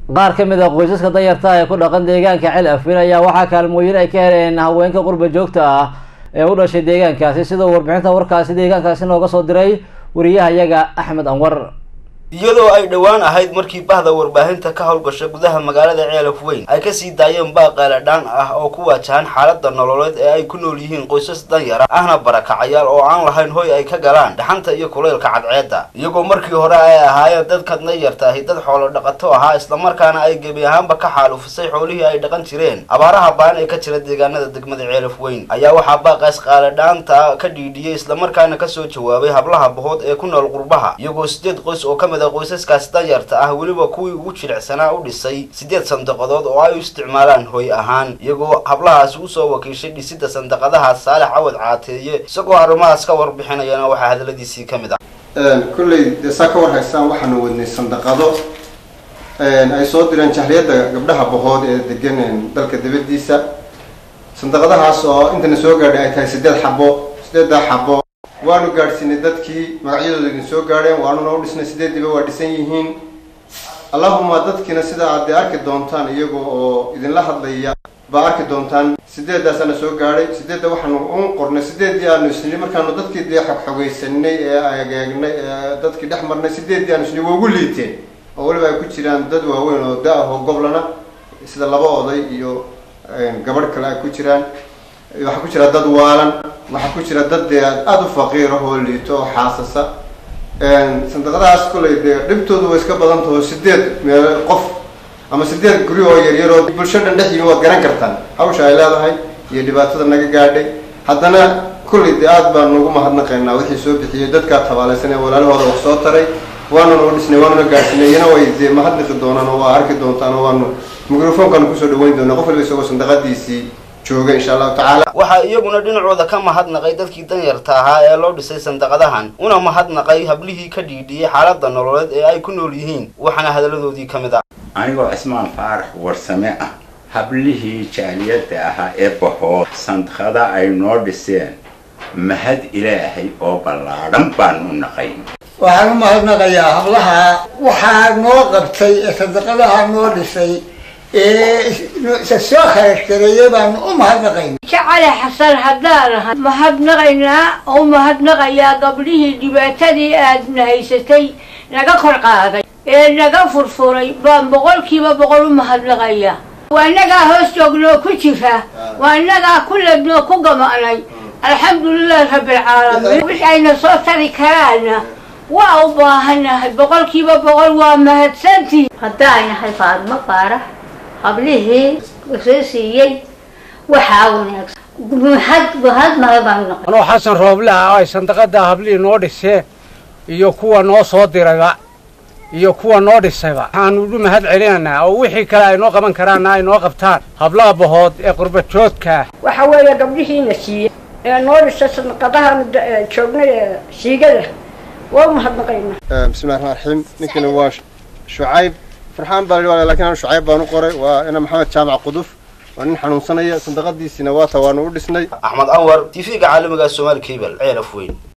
qaar ka mid a qoysaska danyarta ee ku dhaqan deegaanka cel afin ayaa waxaa kaalmooyin ay ka heleen haweenka qurba joogta ah ee u dhashay deegaankaasi sidoo warbixinta warkaasi deegaankaasi nooga soo diray wariyahayaga axmed anwar iyadoo ay dhowaan ahayd markii bahda warbaahinta ka howlgasha gudaha magaalada ceelaf weyn ay kasii daayeen baaqeele dhaan ah oo ku waajahan xaalada nololeed ee ay ku nool yihiin qoysas danyara ahna barakacayaal oo aan lahayn hoy ay ka galaan dhaxanta iyo kuleylka cadceedda iyagoo markii hore ay ahaayeen dadka danyarta ahi dad xoolo dhaqato ahaa islamarkaana ay gebi ahaanba ka xaalufisay xoolihii ay dhaqan jireen abaaraha baan ee ka jira deegaanada degmada ceelaf weyn ayaa waxaa baaqaas qaale dhaanta ka dhiidhiyey islamarkaana kasoo jawaabay hablaha bahood ee ku nool qurbaha iyagoo sideed qoys oo kamid qoysaskaas danyarta ah weliba kuwii ugu jilicsanaa u dhisay siddeed sandaqadood oo ay u isticmaalaan hoy ahaan iyagoo hablahaasi usoo wakiishay dhisidda sandaqadaha saalex cawad caateeye isagoo arrimahaas ka warbixinayana waxaa hadaladiisii ka mid ah kolley dee saa ka war haystaan waxaanu wadnay sandaqado ay soo direen jahliyadda gabdhaha bahood ee degan dalka dibadiisa sandaqadahaas oo intana soo gaadhay ay tahay siddeed xabo siddeeddaa xabo waanu gaadhsiinay dadkii magacyadooda idin soo gaadheen waanuna u dhisnay sideediiba waa dhisan yihiin allahuma dadkiina sida aad dee arki doontaan iyaga oo idinla hadlaya baa arki doontaan sideedaasaana soo gaadhay sideedda waxaanu un qornay sideeddii aanu isnay markaanu dadkii dee xogxogaysanay ee agaegnay ee dadkii dhex marnay sideeddii aanu isnay waa ugu liiteen oo weliba ay ku jiraan dad waaweyn oo da-ah oo goblana sida laba oday iyo gabadh kale ay ku jiraan waxaa ku jira dad waalan waxaa ku jira dad dee aada u faqiir ah oo liito oo xaasasa sandaqadahaas kolay dee dhibtoodu way iska badan taho sideed meel qof ama sideed guri oo yaryar oo bulsho dhan dhex yimi waad garan kartaan hawsha ay leedahay iyo dhibaatada naga gaadhay haddana kollay dee aad baan ugu mahadnaqaynaa wixii soo bixiyey dadkaa tabaalaysan ee walaalahooda wax soo taray waanuna u dhisnay waanuna gaadhsinay iyana way dee mahadnaqi doonaan oo waa arki doontaan oo waanu microfonkaanu kusoo dhaweyn doonaa qof waliba isagoo sandaqadiisii jooga insha allahu tacaala waxaa iyaguna dhinacooda ka mahadnaqay dadkii danyarta ahaa ee loo dhisay sandaqadahan una mahadnaqay hablihii ka dhiidhiyey xaalada nololeed ee ay ku nool yihiin waxaana hadalladoodii ka mid ah anigoo cismaan faarax warsame ah hablihii jaaliyadda ahaa ee bahood sandaqada ay noo dhiseen mahad ilaahay oo ballaadhan baan u naqay waxaan u mahadnaqayaa hablaha waxaa noo qabtay ee sadaqadaha noo dhisay ee soo kharashgareeyay baanu u mahadnaqayna jacale xasan haddaan ahay mahadnaqaynaa oo mahadnaqayaa gabdhihii dhibaatadii aadna haysatay naga kor qaaday ee naga furfuray baan boqolkiiba boqol u mahadnaqayaa waa inagaa hoos joognoo ku jira waa inagaa ku lednoo ku gama'nay alxamdulilahi rabbilcaalamiin wix ayna soo tari karaana waa u baahanahay boqolkiiba boqol waa mahadsantii haddaaynahay faadmo faarax hablihii soo siiyey waxaa wanaagsan mahad mahad mahad baan noqon anoo xasan rooble ah ay sandaqada hablihii noo dhiseen iyo kuwa noo soo dirayba iyo kuwa noo dhisayba waxaanu u mahad celinaynaa oo wixii kale ay noo qaban karaanna ay noo qabtaan hablaha bahood ee qurbajoodka waxa weeye gabdhihiina siiyey ee noo dhisay sandaqadahan joognay ee siigada waa u mahadnaqaynaa bismillahi raxmaan raxiim ninkani waa shucayb farxaan baa la lakin anu shucayb baan u qoray waa ina maxamed jaamac quduf waa nin xanuunsanaya sandaqadiisiina waata waanu u dhisnay axmed anwar t v-ga caalamiga somaali cable ceelaf weyn